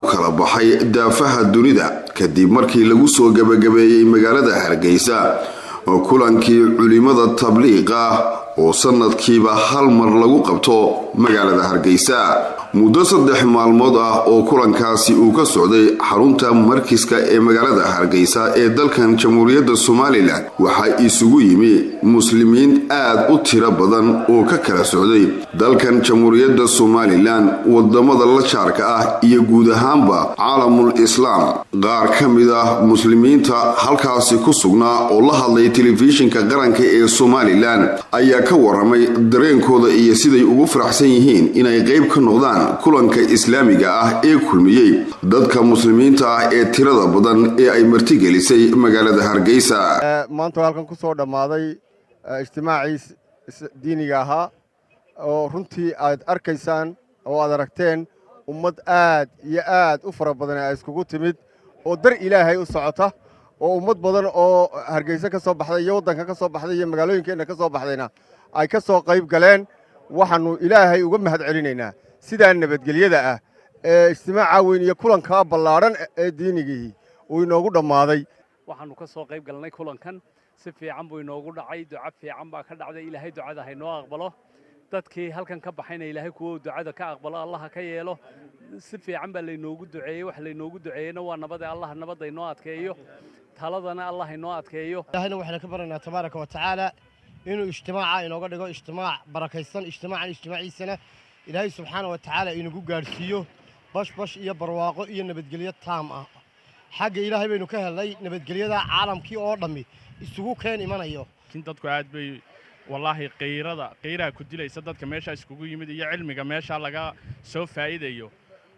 kala baxay daafaha dunida kadib markii lagu soo gebagabeeyey magaalada hargeysa oo kulankii culimada tabliiqa oo sanadkiiba hal mar lagu qabto magaalada hargeysa muddo saddex maalmood ah oo kulankaasi uu ka socday xarunta markiska ee magaalada hargeysa ee dalkan jamhuuriyadda somalilan waxaa isugu yimi muslimiin aad u tiro badan oo ka kala socday dalkan jamhuuriyadda somalilan wadamada la jaarka ah iyo guud ahaanba caalamul islaam qaar ka mid ah muslimiinta halkaasi ku sugnaa oo la hadlay telefishinka qaranka ee somalilan ayaa ka waramay dareenkooda iyo siday ugu faraxsan yihiin inay qayb ka noqdaan kulanka islaamiga ah ee kulmiyey dadka muslimiinta ah ee tirada badan ee ay martigelisay magaalada hargeysa maanta halkan ku soo dhammaaday ijtimaacii diiniga ahaa oo runtii aad arkaysaan oo aad aragteen ummad aad iyo aad u fara badan ay iskugu timid oo dar ilaahay u socota oo ummad badan oo hargeysa ka soo baxday iyo waddanka ka soo baxday iyo magaalooyinkeenna ka soo baxdayna ay ka soo qayb galeen waxaannu ilaahay uga mahad celinaynaa sidaa nabadgelyada ah ee ijtimaaca weyn iyo kulankaa ballaadhan ee diinigii uu inoogu dhammaaday waxaannu ka soo qayb galnay kulankan si fiican buu inoogu dhacay duca fiican baa ka dhacday ilaahay ducada haynoo aqbalo dadkii halkan ka baxayna ilaahay kuwa ducada ka aqbalo allaha ka yeelo si fiican baa laynoogu duceeyey wax laynoogu duceeyeyna waa nabade allah nabadda inoo adkeeyo taladana allah inoo adkeeyo ilaahayna waxaynu ka baranaynaa tabaaraka wa tacaala inuu ijtimaaca inooga dhigo ijtimaac barakaysan ijtimaacan ijtimaaciisana ilaahay subxaana wa tacaala inagu gaadhsiiyo bashbash iyo barwaaqo iyo nabadgelyo taam ah xagga ilaahay baynu ka helnay nabadgelyada caalamkii oo dhammi isugu keen imanayo laakiin dadku aad bay wallaahi qayrada qayraha ku dilaysa dadka meeshaa iskugu yimid iyo cilmiga meeshaa laga soo faa'iidayo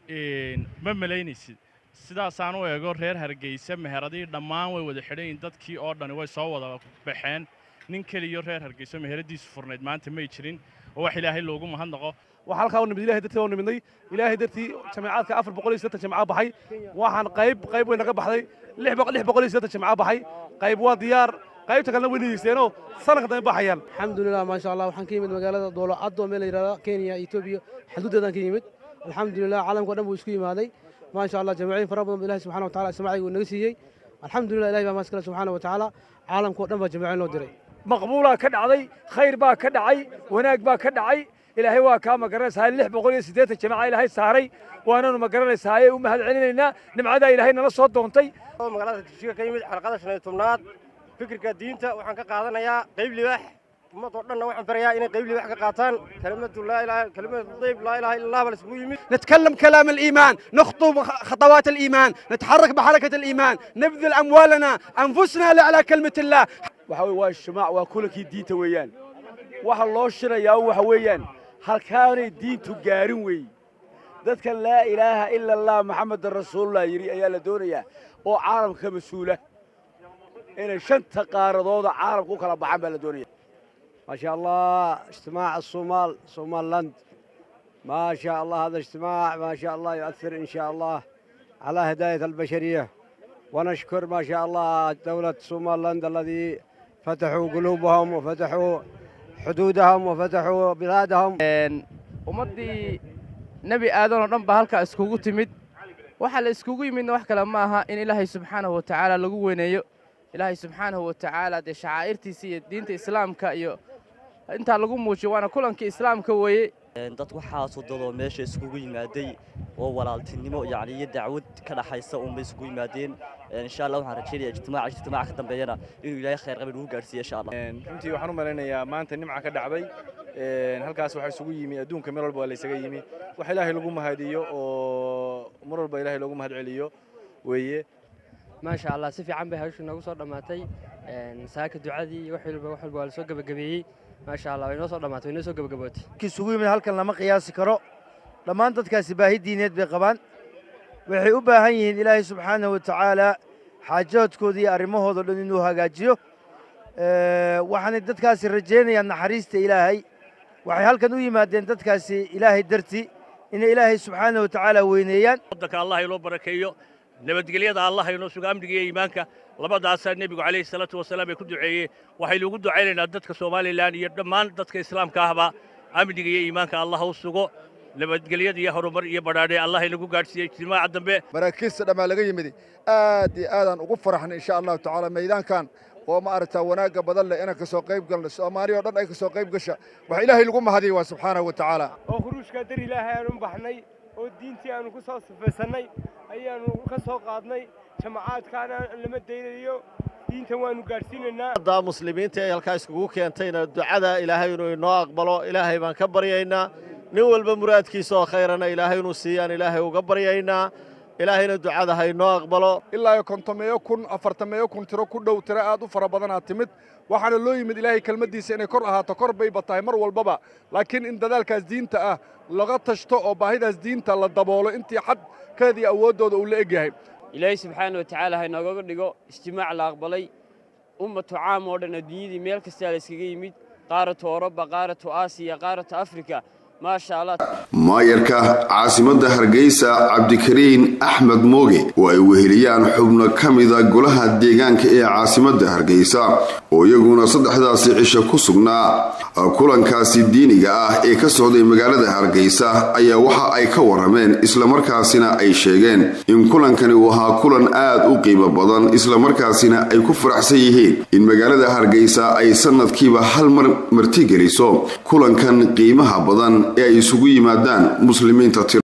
ma malaynaysid sidaasaan u eego reer hargeysa meheradii dhammaan way wada xidhan yihin dadkii oo dhani way soo wada baxeen nin keliyo reer hargeyso meheradiisu furnayd maanta may jirin oo wax ilaahay loogu mahadnaqo waxaa halkaa u nimid ilahay dartii oo nimidnay ilaahay dartii jamacaadka afar boqol iyo siddeetan jamacaa baxay waxaan qayb qayb way naga baxday lix boqol iyo siddeetan jamacaa baxay qayb waa diyaar qaybta kalena way nigeysteenoo sanadka dambe baxayaan alxamdulilah maasha allah waxaan ka yimid magaalada doolo caddo meel la yidhahdo kenya etoobiya xuduuddeedaan ka yimid alxamdulilah caalamka o dhan buu isku yimaaday maasha allah jamaaciin fara badan ba ilahi subxana wa tacala ismaaciga uu naga siiyey alxamdulilah ilahi baa maaskale subxaana wa tacaala caalamka o dhan baa jamaaciin loo diray maqbuulaa ka dhacday khayr baa ka dhacay wanaag baa ka dhacay ilaahay waa kaa magaranaysaa lix boqol iyo siddeetan jamaca ilaahay saaray waananu magaranaysaa u mahad celinaynaa nimcadaa ilaahay nala soo doontay magaalada jigjiga ka yimid xalqada shan iyo tobnaad fikirka diinta waxaan ka qaadanayaa qayb libaax ummad oo dhanna waxaan barayaa inay qayb libaax ka qaataan kelimadu laa ilaaha kelimadu dayb laa ilaaha illa allah bal isugu yimid نتكلم كلام الإيمان نخطو خطوات الإيمان نتحرك بحركة الإيمان نبذل أموالنا أنفسنا على كلمة الله waxa waa ijtimaac waa kulankii diinta weeyaan waxa loo shirayaa waxa weeyaan halkaanay diintu gaarin weeye dadka laa ilaaha ila allah maxamedan rasuulullah yidhi ayaa la doonayaa oo caalamka ka mas-uula inay shanta qaaradooda caalamka u kala baxaan baa la doonaya ما شاء الله اجتماع الصومال صومال لاند ما شاء الله هذا اجتماع ما شاء الله يؤثر إن شاء الله على هداية البشرية ونشكر ما شاء الله دولة صومال لاند الذي فتحوا قلوبهم وفتحوا حدودهم وفتحوا بلادهم ummaddii nebi aadan oo dhan baa halkaa iskugu timid waxaa la iskugu yimidna wax kale ma aha in ilaahay subxaanahu wa tacaala lagu weyneeyo ilaahay subxaanahu wa tacaala dee shacaa'irtiisa iyo diinta islaamka iyo intaa lagu muujiyo waana kulankii islaamka weeye dad waxaasoo dadoo meesha iskugu yimaaday oo walaaltinimo yani iyo dacwad ka dhaxaysa unbay isugu yimaadeen insha allah waxaan rajaynaya ijtimaaca ijtimaaca ka dambeeyana inuu ilaahay khayr qabin ugu gaarsiiyo insha allah runtii waxaan u malaynayaa maanta nimca ka dhacday halkaas waxaa isugu yimi adduunka meel walba waa laysaga yimi wax ilaahay lagu mahadiyo oo mar walba ilaahay loogu mahad celiyo weeye maasha allah si fiican bay hawshu noogu soo dhammaatay saaka ducadii wax walba wax walba waa la soo gebagabeeyey maasha allah way noo soo dhammaatay way noo soo gebagabootay isugu yimid halkan lama qiyaasi karo dhammaan dadkaasi baahi diineed bay qabaan waxay u baahan yihiin ilaahay subxaanahu wa tacaala xaajaadkooda iyo arrimahooda dhan inuu hagaajiyo waxaanay dadkaasi rajaynayaan naxariista ilaahay waxay halkan u yimaadeen dadkaasi ilaahay dartii inay ilaahay subxaanahu wa tacaala weyneeyaan waddanka allah inoo barakeeyo nabadgelyada allah inoo sugo amniga iyo iimaanka labadaasaa nebigu calayhi salaatu wasalaam ay ku duceeyeen waxaynu ugu ducaynaynaa dadka somalilan iyo dhammaan dadka islaamka ahba amniga iyo iimaanka allah u sugo nabadgelyada iyo horumar iyo badhaadhe allah inagu gaadhsiiye ijtimaaca dambe maraakiista dhammaa laga yimid aad iyo aadaan ugu faraxnay insha allahu tacaala maydaankan oo ma aragtaa wanaagga badan leh inaan ka soo qayb galno soomaaliya oo dhan ay ka soo qayb gasha waxa ilaahay lagu mahadiya waa subxaanahu wa tacaala oo khuruushkaa dar ilaahay aanu baxnay oo diintii aanu ku soo sifaysanay ayaanu ka soo qaadnay jamacaadkaana lama daynayo diintan waanu gaadhsiinaynaa da muslimiinta ee halkaa iskugu keentayna ducada ilaahay inuu inoo aqbalo ilaahay baan ka baryaynaa nin walba muraadkiisa oo khayrana ilaahay inuu siiyaan ilaahay uga baryaynaa ilaahayna ducada ha inoo aqbalo ilaa iyo kontomeeyo kun afartameeyo kun tiro ku dhow tiro aad u fara badanaa timid waxaana loo yimid ilaahay kelmaddiisa inay kor ahaato kor bayba tahay mar walbaba laakiin in dadaalkaas diinta ah laga tashto oo baahidaas diinta la daboolo intii xadkeedii awooddooda uu la egyahay ilaahay subxaana wa tacaala ha inoogaga dhigo ijtimaac la aqbalay ummatu caam oo dhan adduunyadii meel kastaa la iskaga yimid qaaratu oroba qaaratu aasiya qaaratu afrika maasha allah maayarka caasimadda hargeysa cabdikariin axmed mooge oo ay weheliyaan xubno ka mida golaha deegaanka ee caasimadda hargeysa oo iyaguna saddexdaasi cisho ku sugnaa kulankaasi diiniga ah ee ka socday magaalada hargeysa ayaa waxa ay ka warameen islamarkaasina ay sheegeen in kulankani uu ahaa kulan aad u qiimo badan islamarkaasina ay ku faraxsan yihiin in magaalada hargeysa ay sanadkiiba hal mar martigeliso kulankan qiimaha badan ee ay isugu yimaadaan muslimiinta